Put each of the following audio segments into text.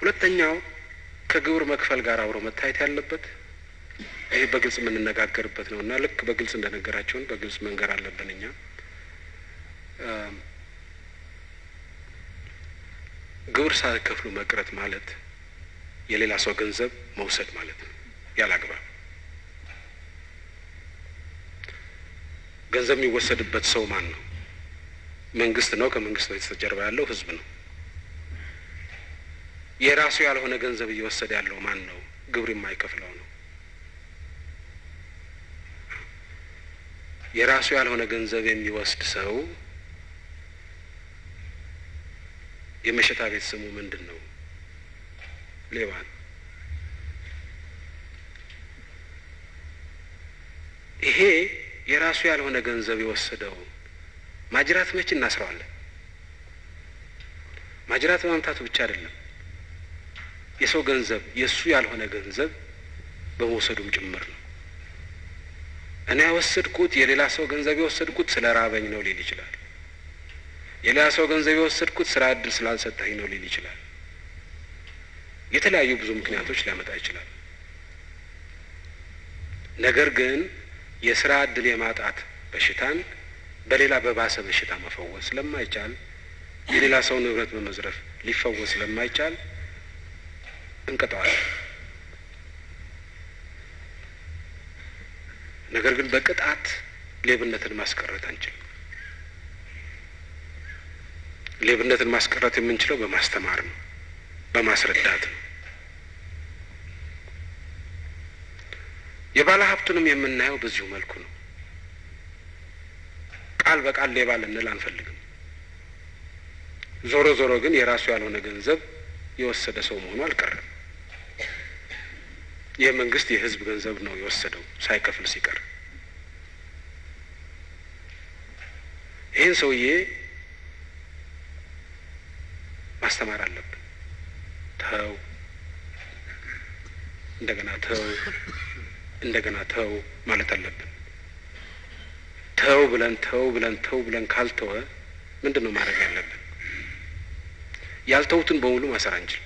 ሁለተኛው ከግብር መክፈል ጋር አብሮ መታየት ያለበት ይሄ በግልጽ የምንነጋገርበት ነው እና ልክ በግልጽ እንደነገራቸውን በግልጽ መንገር አለብን እኛ ግብር ሳይከፍሉ መቅረት ማለት የሌላ ሰው ገንዘብ መውሰድ ማለት ነው። ያላግባብ ገንዘብ የሚወሰድበት ሰው ማን ነው? መንግስት ነው። ከመንግስት በስተጀርባ ያለው ህዝብ ነው። የራሱ ያልሆነ ገንዘብ እየወሰደ ያለው ማን ነው? ግብር የማይከፍለው ነው። የራሱ ያልሆነ ገንዘብ የሚወስድ ሰው የመሸታ ቤት ስሙ ምንድን ነው? ሌባ ነው። ይሄ የራሱ ያልሆነ ገንዘብ የወሰደው ማጅራት መች እናስረዋለን? ማጅራት በመምታቱ ብቻ አይደለም፣ የሰው ገንዘብ የእሱ ያልሆነ ገንዘብ በመውሰዱም ጭምር ነው። እኔ የወሰድኩት የሌላ ሰው ገንዘብ የወሰድኩት ስለ ራበኝ ነው ሊል ይችላል። የሌላ ሰው ገንዘብ የወሰድኩት ስራ እድል ስላልሰጠኝ ነው ሊል ይችላል። የተለያዩ ብዙ ምክንያቶች ሊያመጣ ይችላል። ነገር ግን የስራ እድል የማጣት በሽታን በሌላ በባሰ በሽታ መፈወስ ስለማይቻል የሌላ ሰው ንብረት በመዝረፍ ሊፈወስ ስለማይቻል እንቀጠዋለን። ነገር ግን በቅጣት ሌብነትን ማስቀረት አንችልም። ሌብነትን ማስቀረት የምንችለው በማስተማር ነው፣ በማስረዳት ነው። የባለ ሀብቱንም የምናየው በዚሁ መልኩ ነው። ቃል በቃል ሌባ ልንል አንፈልግም። ዞሮ ዞሮ ግን የራሱ ያልሆነ ገንዘብ የወሰደ ሰው መሆኑ አልቀረም። ይህ መንግስት የህዝብ ገንዘብ ነው የወሰደው ሳይከፍል ሲቀር። ይህን ሰውዬ ማስተማር አለብን። ተው፣ እንደገና ተው፣ እንደገና ተው ማለት አለብን። ተው ብለን ተው ብለን ተው ብለን ካልተወ ምንድን ነው ማድረግ ያለብን? ያልተውትን በሙሉ ማሰር አንችል።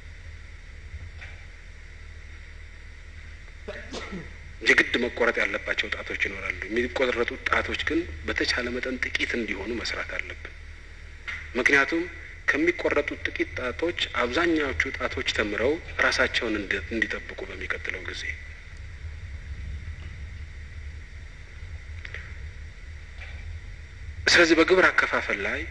የግድ መቆረጥ ያለባቸው ጣቶች ይኖራሉ። የሚቆረጡት ጣቶች ግን በተቻለ መጠን ጥቂት እንዲሆኑ መስራት አለብን። ምክንያቱም ከሚቆረጡት ጥቂት ጣቶች አብዛኛዎቹ ጣቶች ተምረው ራሳቸውን እንዲጠብቁ በሚቀጥለው ጊዜ ስለዚህ በግብር አከፋፈል ላይ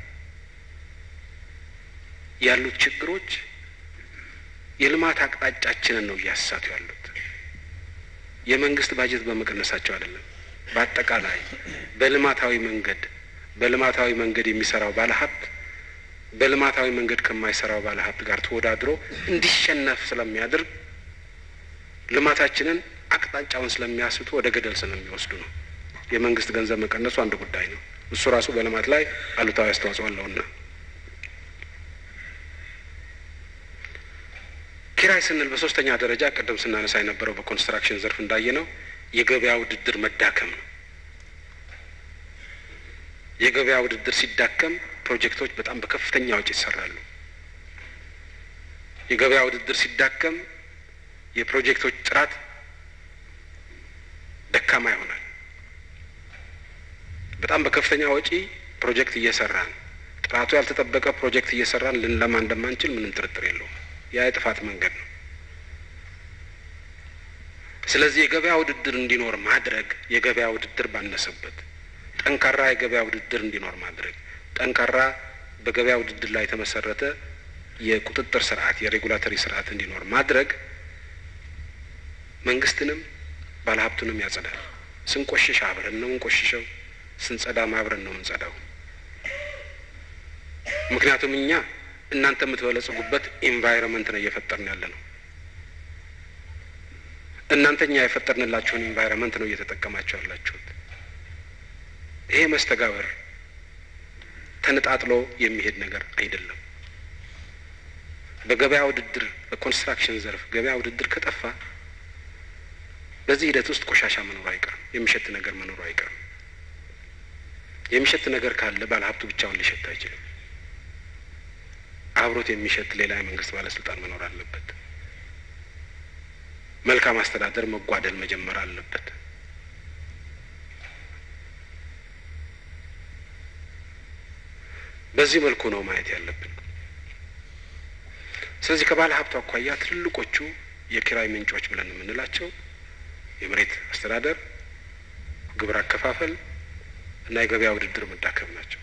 ያሉት ችግሮች የልማት አቅጣጫችንን ነው እያሳቱ ያሉት። የመንግስት ባጀት በመቀነሳቸው አይደለም። በአጠቃላይ በልማታዊ መንገድ በልማታዊ መንገድ የሚሰራው ባለሀብት በልማታዊ መንገድ ከማይሰራው ባለሀብት ጋር ተወዳድሮ እንዲሸነፍ ስለሚያደርግ ልማታችንን አቅጣጫውን ስለሚያስቱ ወደ ገደል ስለሚወስዱ ነው። የመንግስት ገንዘብ መቀነሱ አንድ ጉዳይ ነው። እሱ ራሱ በልማት ላይ አሉታዊ አስተዋጽኦ አለውና ኪራይ ስንል በሶስተኛ ደረጃ ቅድም ስናነሳ የነበረው በኮንስትራክሽን ዘርፍ እንዳየ ነው የገበያ ውድድር መዳከም ነው። የገበያ ውድድር ሲዳከም ፕሮጀክቶች በጣም በከፍተኛ ወጪ ይሰራሉ። የገበያ ውድድር ሲዳከም የፕሮጀክቶች ጥራት ደካማ ይሆናል። በጣም በከፍተኛ ወጪ ፕሮጀክት እየሰራን ጥራቱ ያልተጠበቀ ፕሮጀክት እየሰራን ልንለማ እንደማንችል ምንም ጥርጥር የለውም። ያ የጥፋት መንገድ ነው። ስለዚህ የገበያ ውድድር እንዲኖር ማድረግ የገበያ ውድድር ባነሰበት ጠንካራ የገበያ ውድድር እንዲኖር ማድረግ ጠንካራ በገበያ ውድድር ላይ የተመሰረተ የቁጥጥር ስርዓት የሬጉላተሪ ስርዓት እንዲኖር ማድረግ መንግስትንም ባለሀብቱንም ያጸዳል። ስንቆሽሽ አብረን ነው እንቆሽሸው፣ ስንጸዳም አብረን ነው የምንጸዳው። ምክንያቱም እኛ እናንተ የምትበለጽጉበት ኢንቫይሮንመንት ነው እየፈጠርን ያለ ነው። እናንተ እኛ የፈጠርንላችሁን ኢንቫይሮንመንት ነው እየተጠቀማችሁ ያላችሁት። ይሄ መስተጋበር ተነጣጥሎ የሚሄድ ነገር አይደለም። በገበያ ውድድር በኮንስትራክሽን ዘርፍ ገበያ ውድድር ከጠፋ በዚህ ሂደት ውስጥ ቆሻሻ መኖሩ አይቀርም። የሚሸት ነገር መኖሩ አይቀርም። የሚሸት ነገር ካለ ባለሀብቱ ብቻውን ሊሸት አይችልም። አብሮት የሚሸት ሌላ የመንግስት ባለስልጣን መኖር አለበት። መልካም አስተዳደር መጓደል መጀመር አለበት። በዚህ መልኩ ነው ማየት ያለብን። ስለዚህ ከባለ ሀብቱ አኳያ ትልልቆቹ የኪራይ ምንጮች ብለን የምንላቸው የመሬት አስተዳደር፣ ግብር አከፋፈል እና የገበያ ውድድር መዳከም ናቸው።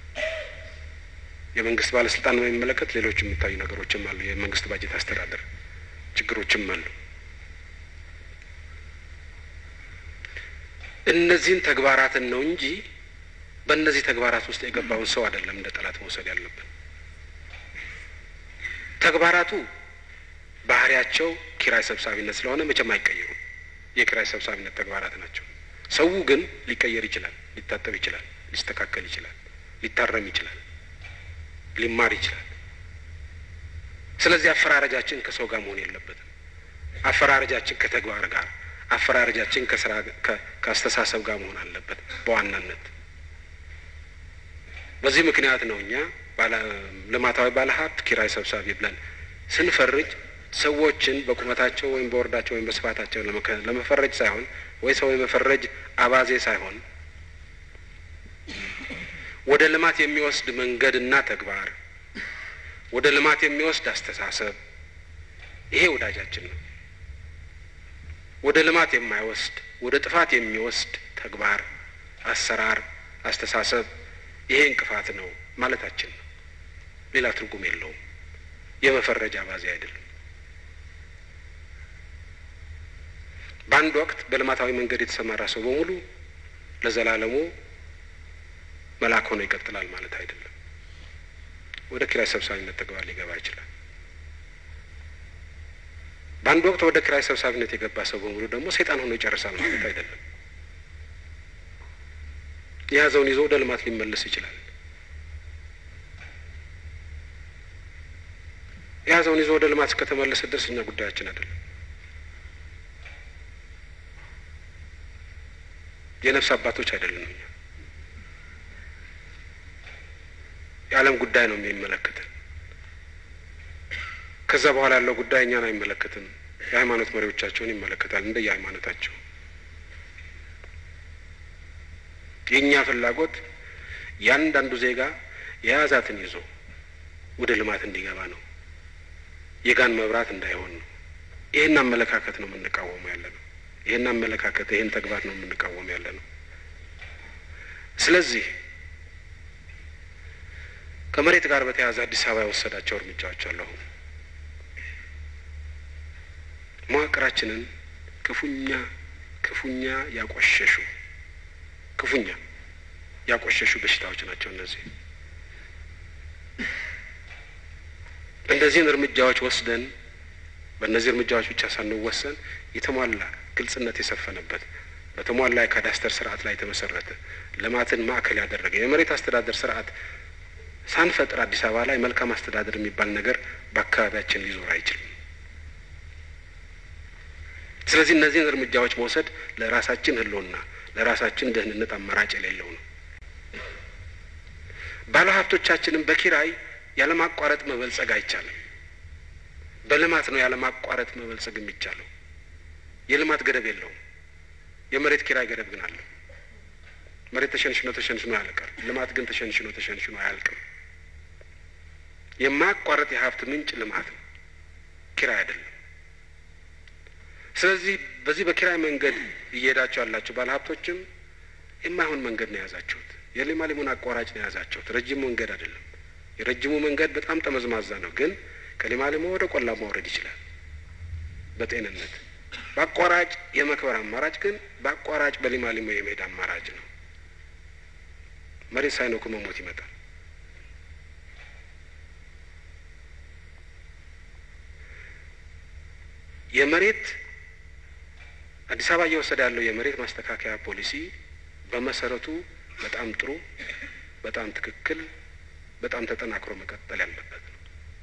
የመንግስት ባለስልጣን በሚመለከት ሌሎች የሚታዩ ነገሮችም አሉ። የመንግስት ባጀት አስተዳደር ችግሮችም አሉ። እነዚህን ተግባራትን ነው እንጂ በእነዚህ ተግባራት ውስጥ የገባውን ሰው አይደለም እንደ ጠላት መውሰድ ያለብን። ተግባራቱ ባህሪያቸው ኪራይ ሰብሳቢነት ስለሆነ መቼም አይቀየሩም። የኪራይ ሰብሳቢነት ተግባራት ናቸው። ሰው ግን ሊቀየር ይችላል፣ ሊታጠብ ይችላል፣ ሊስተካከል ይችላል፣ ሊታረም ይችላል፣ ሊማር ይችላል። ስለዚህ አፈራረጃችን ከሰው ጋር መሆን የለበትም። አፈራረጃችን ከተግባር ጋር፣ አፈራረጃችን ከስራ ከአስተሳሰብ ጋር መሆን አለበት በዋናነት። በዚህ ምክንያት ነው እኛ ልማታዊ ባለሀብት ኪራይ ሰብሳቢ ብለን ስንፈርጅ ሰዎችን በቁመታቸው ወይም በወርዳቸው ወይም በስፋታቸው ለመፈረጅ ሳይሆን ወይ ሰው የመፈረጅ አባዜ ሳይሆን ወደ ልማት የሚወስድ መንገድና ተግባር፣ ወደ ልማት የሚወስድ አስተሳሰብ፣ ይሄ ወዳጃችን ነው። ወደ ልማት የማይወስድ ወደ ጥፋት የሚወስድ ተግባር፣ አሰራር፣ አስተሳሰብ ይሄ እንቅፋት ነው ማለታችን ነው። ሌላ ትርጉም የለውም። የመፈረጃ አባዜ አይደለም። በአንድ ወቅት በልማታዊ መንገድ የተሰማራ ሰው በሙሉ ለዘላለሙ መልአክ ሆኖ ይቀጥላል ማለት አይደለም። ወደ ኪራይ ሰብሳቢነት ተግባር ሊገባ ይችላል። በአንድ ወቅት ወደ ኪራይ ሰብሳቢነት የገባ ሰው በሙሉ ደግሞ ሰይጣን ሆኖ ይጨርሳል ማለት አይደለም። የያዘውን ይዞ ወደ ልማት ሊመለስ ይችላል። የያዘውን ይዞ ወደ ልማት እስከተመለሰ ድረስ እኛ ጉዳያችን አይደለም። የነፍስ አባቶች አይደለንም። እኛ የዓለም ጉዳይ ነው የሚመለከተን። ከዛ በኋላ ያለው ጉዳይ እኛን አይመለከትም። የሃይማኖት መሪዎቻቸውን ይመለከታል እንደ የሃይማኖታቸው። የእኛ ፍላጎት ያንዳንዱ ዜጋ የያዛትን ይዞ ወደ ልማት እንዲገባ ነው። የጋን መብራት እንዳይሆን ነው። ይህን አመለካከት ነው የምንቃወመው ያለ ነው። ይህን አመለካከት ይህን ተግባር ነው የምንቃወም ያለ ነው። ስለዚህ ከመሬት ጋር በተያያዘ አዲስ አበባ የወሰዳቸው እርምጃዎች አሉ። አሁን መዋቅራችንን ክፉኛ ክፉኛ ያቆሸሹ ክፉኛ ያቆሸሹ በሽታዎች ናቸው እነዚህ። እነዚህን እርምጃዎች ወስደን በእነዚህ እርምጃዎች ብቻ ሳንወሰን የተሟላ ግልጽነት የሰፈነበት በተሟላ የካዳስተር ስርዓት ላይ የተመሰረተ ልማትን ማዕከል ያደረገ የመሬት አስተዳደር ስርዓት ሳንፈጥር አዲስ አበባ ላይ መልካም አስተዳደር የሚባል ነገር በአካባቢያችን ሊዞር አይችልም። ስለዚህ እነዚህን እርምጃዎች መውሰድ ለራሳችን ሕልውና ለራሳችን ደህንነት አማራጭ የሌለው ነው። ባለሀብቶቻችንም በኪራይ ያለማቋረጥ መበልጸግ አይቻልም። በልማት ነው ያለማቋረጥ መበልጸግ የሚቻለው። የልማት ገደብ የለውም። የመሬት ኪራይ ገደብ ግን አለው። መሬት ተሸንሽኖ ተሸንሽኖ ያልቃል። ልማት ግን ተሸንሽኖ ተሸንሽኖ አያልቅም። የማያቋረጥ የሀብት ምንጭ ልማት ነው፣ ኪራይ አይደለም። ስለዚህ በዚህ በኪራይ መንገድ እየሄዳችሁ ያላችሁ ባለሀብቶችም የማይሆን መንገድ ነው የያዛችሁት። የሌማሊሙን አቋራጭ ነው የያዛችሁት። ረጅም መንገድ አይደለም። የረጅሙ መንገድ በጣም ጠመዝማዛ ነው፣ ግን ከሌማሊሞ ወደ ቆላ ማውረድ ይችላል በጤንነት። በአቋራጭ የመክበር አማራጭ ግን በአቋራጭ በሌማሊሞ የመሄድ አማራጭ ነው። መሬት ሳይነኩ መሞት ይመጣል። የመሬት አዲስ አበባ እየወሰደ ያለው የመሬት ማስተካከያ ፖሊሲ በመሰረቱ በጣም ጥሩ፣ በጣም ትክክል፣ በጣም ተጠናክሮ መቀጠል ያለበት ነው።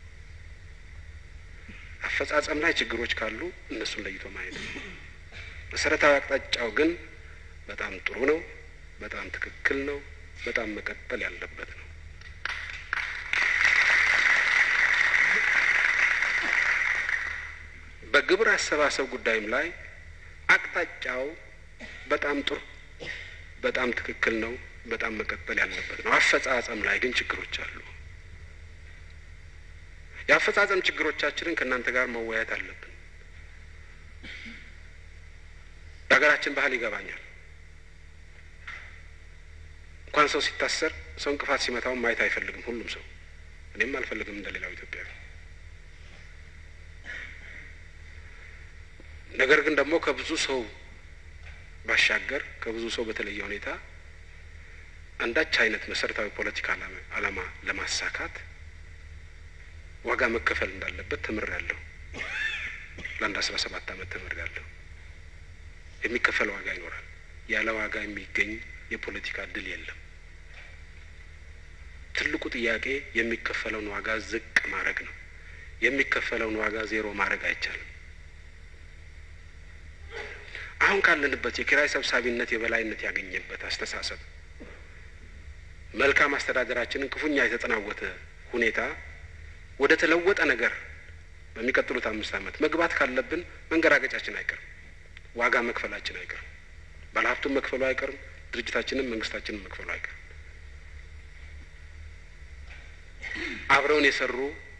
አፈጻጸም ላይ ችግሮች ካሉ እነሱን ለይቶ ማየት ነው። መሰረታዊ አቅጣጫው ግን በጣም ጥሩ ነው፣ በጣም ትክክል ነው፣ በጣም መቀጠል ያለበት ነው። በግብር አሰባሰብ ጉዳይም ላይ አቅጣጫው በጣም ጥሩ፣ በጣም ትክክል ነው፣ በጣም መቀጠል ያለበት ነው። አፈጻጸም ላይ ግን ችግሮች አሉ። የአፈጻጸም ችግሮቻችንን ከእናንተ ጋር መወያየት አለብን። የሀገራችን ባህል ይገባኛል። እንኳን ሰው ሲታሰር ሰው እንቅፋት ሲመታውን ማየት አይፈልግም ሁሉም ሰው። እኔም አልፈልግም እንደ ሌላው ኢትዮጵያዊ። ነገር ግን ደግሞ ከብዙ ሰው ባሻገር ከብዙ ሰው በተለየ ሁኔታ አንዳች አይነት መሰረታዊ ፖለቲካ ዓላማ ለማሳካት ዋጋ መከፈል እንዳለበት ተምሬያለሁ። ለአንድ አስራ ሰባት ዓመት ተምሬያለሁ። የሚከፈል ዋጋ ይኖራል። ያለ ዋጋ የሚገኝ የፖለቲካ እድል የለም። ትልቁ ጥያቄ የሚከፈለውን ዋጋ ዝቅ ማድረግ ነው። የሚከፈለውን ዋጋ ዜሮ ማድረግ አይቻልም። አሁን ካለንበት የኪራይ ሰብሳቢነት የበላይነት ያገኘበት አስተሳሰብ መልካም አስተዳደራችንን ክፉኛ የተጠናወተ ሁኔታ ወደ ተለወጠ ነገር በሚቀጥሉት አምስት ዓመት መግባት ካለብን መንገራገጫችን አይቀርም። ዋጋ መክፈላችን አይቀርም። ባለሀብቱን መክፈሉ አይቀርም። ድርጅታችንም መንግስታችንን መክፈሉ አይቀርም። አብረውን የሰሩ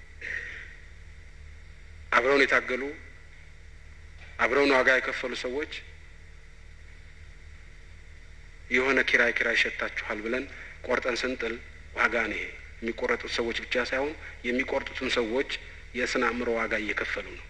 አብረውን የታገሉ አብረውን ዋጋ የከፈሉ ሰዎች የሆነ ኪራይ ኪራይ ሸታችኋል ብለን ቆርጠን ስንጥል ዋጋ ነው ይሄ። የሚቆረጡት ሰዎች ብቻ ሳይሆን የሚቆርጡትን ሰዎች የስነ አእምሮ ዋጋ እየከፈሉ ነው።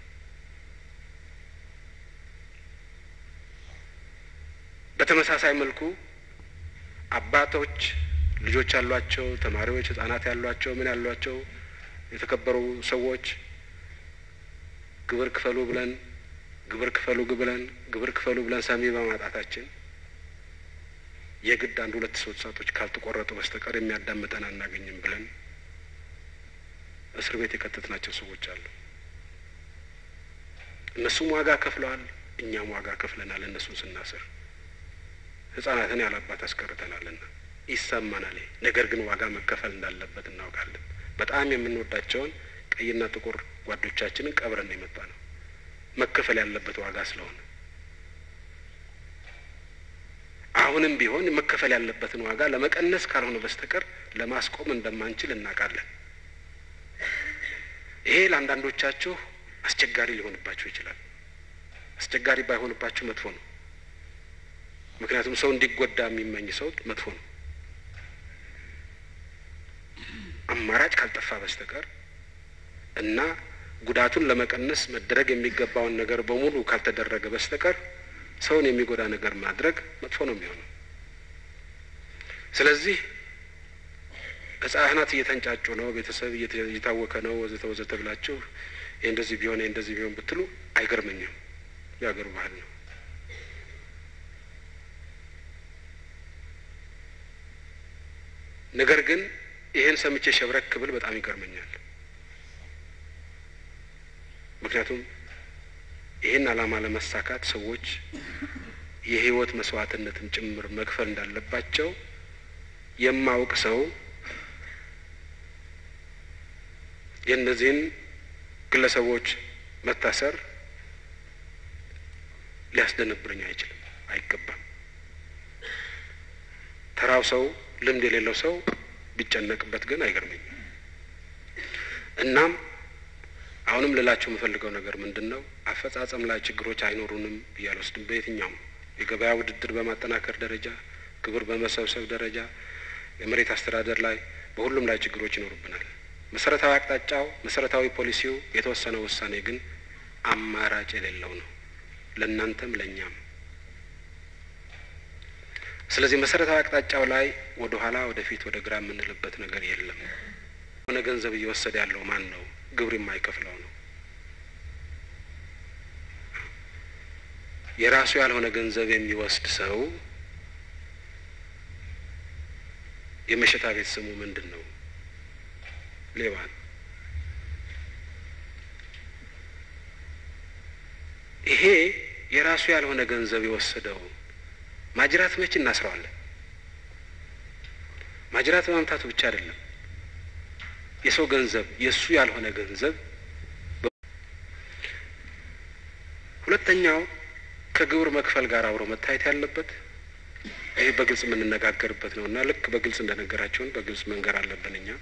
በተመሳሳይ መልኩ አባቶች ልጆች ያሏቸው፣ ተማሪዎች ህጻናት ያሏቸው፣ ምን ያሏቸው የተከበሩ ሰዎች ግብር ክፈሉ ብለን ግብር ክፈሉ ብለን ግብር ክፈሉ ብለን ሰሚ በማጣታችን የግድ አንድ ሁለት ሶስት ሰዓቶች ካልተቆረጡ በስተቀር የሚያዳምጠን አናገኝም ብለን እስር ቤት የከተትናቸው ሰዎች አሉ። እነሱም ዋጋ ከፍለዋል፣ እኛም ዋጋ ከፍለናል። እነሱን ስናስር ህጻናትን ያላባት አስቀርተናልና ይሰማናል። ነገር ግን ዋጋ መከፈል እንዳለበት እናውቃለን። በጣም የምንወዳቸውን ቀይና ጥቁር ጓዶቻችንን ቀብረን የመጣ ነው መከፈል ያለበት ዋጋ ስለሆነ አሁንም ቢሆን መከፈል ያለበትን ዋጋ ለመቀነስ ካልሆነ በስተቀር ለማስቆም እንደማንችል እናውቃለን። ይሄ ለአንዳንዶቻችሁ አስቸጋሪ ሊሆንባችሁ ይችላል። አስቸጋሪ ባይሆንባችሁ መጥፎ ነው። ምክንያቱም ሰው እንዲጎዳ የሚመኝ ሰው መጥፎ ነው። አማራጭ ካልጠፋ በስተቀር እና ጉዳቱን ለመቀነስ መደረግ የሚገባውን ነገር በሙሉ ካልተደረገ በስተቀር ሰውን የሚጎዳ ነገር ማድረግ መጥፎ ነው የሚሆነው። ስለዚህ ህጻናት እየተንጫጩ ነው፣ ቤተሰብ እየታወከ ነው፣ ወዘተ ወዘተ ብላችሁ ይህ እንደዚህ ቢሆን ይህ እንደዚህ ቢሆን ብትሉ አይገርመኝም። የሀገሩ ባህል ነው። ነገር ግን ይህን ሰምቼ ሸብረክ ብል በጣም ይገርመኛል። ምክንያቱም ይህን ዓላማ ለመሳካት ሰዎች የህይወት መስዋዕትነትን ጭምር መክፈል እንዳለባቸው የማውቅ ሰው የእነዚህን ግለሰቦች መታሰር ሊያስደነብረኝ አይችልም፣ አይገባም። ተራው ሰው ልምድ የሌለው ሰው ቢጨነቅበት ግን አይገርመኝም። እናም አሁንም ልላችሁ የምፈልገው ነገር ምንድን ነው? አፈጻጸም ላይ ችግሮች አይኖሩንም ብዬ አልወስድም። በየትኛውም የገበያ ውድድር በማጠናከር ደረጃ፣ ግብር በመሰብሰብ ደረጃ፣ የመሬት አስተዳደር ላይ፣ በሁሉም ላይ ችግሮች ይኖሩብናል። መሰረታዊ አቅጣጫው፣ መሰረታዊ ፖሊሲው፣ የተወሰነው ውሳኔ ግን አማራጭ የሌለው ነው ለእናንተም ለእኛም። ስለዚህ መሰረታዊ አቅጣጫው ላይ ወደ ኋላ ወደፊት ወደ ግራ የምንልበት ነገር የለም። የሆነ ገንዘብ እየወሰደ ያለው ማን ነው? ግብር የማይከፍለው ነው። የራሱ ያልሆነ ገንዘብ የሚወስድ ሰው የመሸታ ቤት ስሙ ምንድን ነው? ሌባ ነው። ይሄ የራሱ ያልሆነ ገንዘብ የወሰደው ማጅራት መች እናስረዋለን? ማጅራት በመምታቱ ብቻ አይደለም። የሰው ገንዘብ የእሱ ያልሆነ ገንዘብ ሁለተኛው ከግብር መክፈል ጋር አብሮ መታየት ያለበት ይሄ በግልጽ የምንነጋገርበት ነው እና ልክ በግልጽ እንደነገራቸውን በግልጽ መንገር አለብን እኛ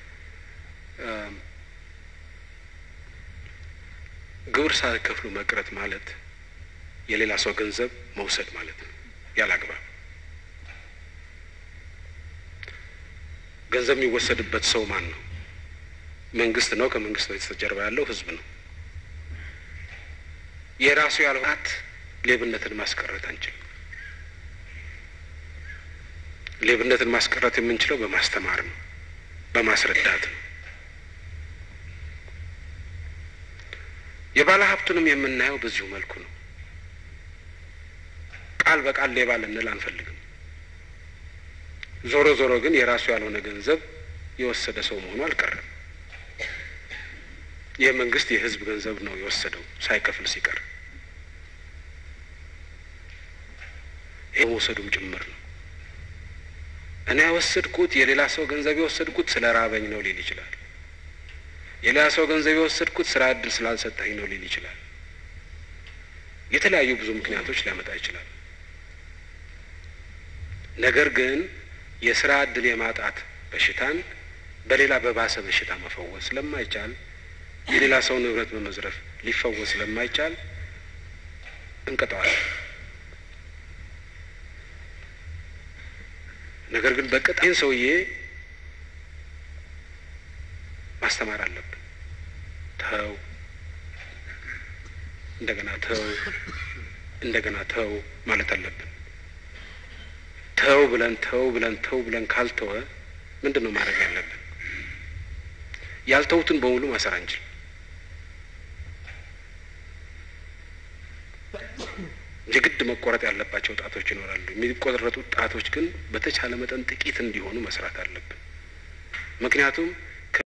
ግብር ሳይከፍሉ መቅረት ማለት የሌላ ሰው ገንዘብ መውሰድ ማለት ነው። ያለ አግባብ ገንዘብ የሚወሰድበት ሰው ማን ነው? መንግስት ነው። ከመንግስት በስተጀርባ ያለው ህዝብ ነው። የራሱ ያልሆናት ሌብነትን ማስቀረት አንችልም። ሌብነትን ማስቀረት የምንችለው በማስተማር ነው፣ በማስረዳት ነው። የባለ ሀብቱንም የምናየው በዚሁ መልኩ ነው። ቃል በቃል ሌባ ልንል አንፈልግም። ዞሮ ዞሮ ግን የራሱ ያልሆነ ገንዘብ የወሰደ ሰው መሆኑ አልቀረም። ይህ መንግስት የህዝብ ገንዘብ ነው የወሰደው ሳይከፍል ሲቀር ይህ መውሰዱም ጭምር ነው። እኔ የወሰድኩት የሌላ ሰው ገንዘብ የወሰድኩት ስለ ራበኝ ነው ሊል ይችላል። የሌላ ሰው ገንዘብ የወሰድኩት ስራ እድል ስላልሰጠኝ ነው ሊል ይችላል። የተለያዩ ብዙ ምክንያቶች ሊያመጣ ይችላል። ነገር ግን የስራ እድል የማጣት በሽታን በሌላ በባሰ በሽታ መፈወስ ስለማይቻል የሌላ ሰው ንብረት በመዝረፍ ሊፈወስ ስለማይቻል እንቀጠዋለን። ነገር ግን በቅጣ ይህን ሰውዬ ማስተማር አለብን። ተው፣ እንደገና ተው፣ እንደገና ተው ማለት አለብን። ተው ብለን ተው ብለን ተው ብለን ካልተወ ምንድን ነው ማድረግ ያለብን? ያልተውትን በሙሉ ማሰር አንችል። የግድ መቆረጥ ያለባቸው ጣቶች ይኖራሉ። የሚቆረጡት ጣቶች ግን በተቻለ መጠን ጥቂት እንዲሆኑ መስራት አለብን። ምክንያቱም